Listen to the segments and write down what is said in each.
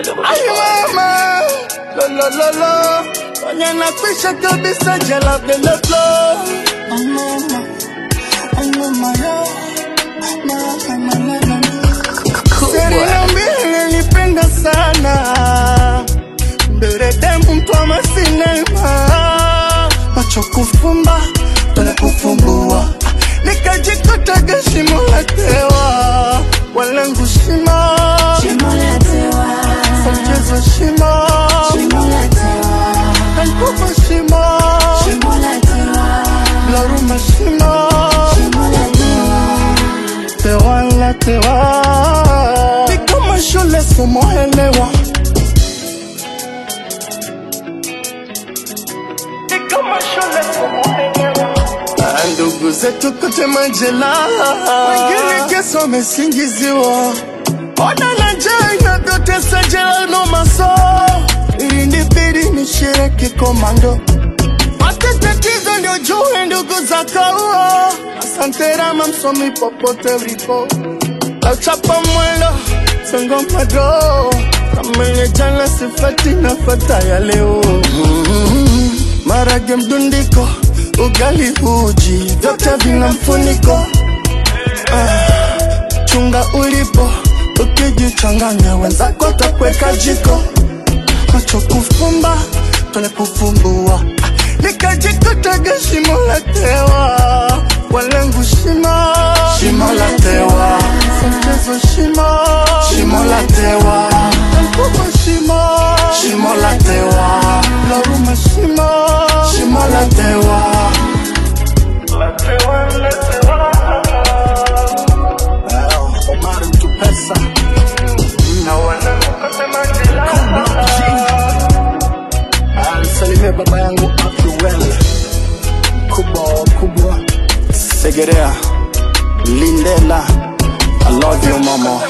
Ay mama, lo lo lo lo, kwenye nakwisha kabisa jela vile flow. Ay mama, ay mama yo, mama mama mama. Serena mbili nipenda sana, mbele dembu mtwama sinema, macho kufumba tole kufumbua, nikajikutaga shimo la tewa, walengu shimo Mchezo shimo Kankuba shimo Laruma shimo Tewa la tewa Ni kama shule somo elewa Ni kama shule somo elewa Ah, Ndugu zetu kote majela Wengine kesi wamesingiziwa Ona na njaa inavyotesa jela no maso Ili nibidi nishiriki komando Pate tatizo ndio jue ndugu za kaua Asante rama msomi popote ulipo Lauchapa mwendo songo mado Kama ile jana sifati nafata ya leo mm-hmm. Marage mdundiko ugali uji vyote vina mfuniko chunga ulipo, ukijichanganya wenzako takweka jiko, macho kufumba tole kufumbua, nikajikutaga shimo la tewa, walengu shimo shimo la tewa, mchezo shimo shimo la tewa, mkubwa shimo shimo la tewa, laruma shimo shimo la tewa, la tewa la tewa Omar mtu pesa na wanakosema jela alisalimia baba yangu Abduel kubwa kubwa Segerea Lindela I love you mama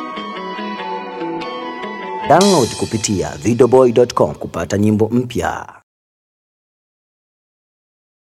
Download kupitia videoboy.com kupata nyimbo mpya.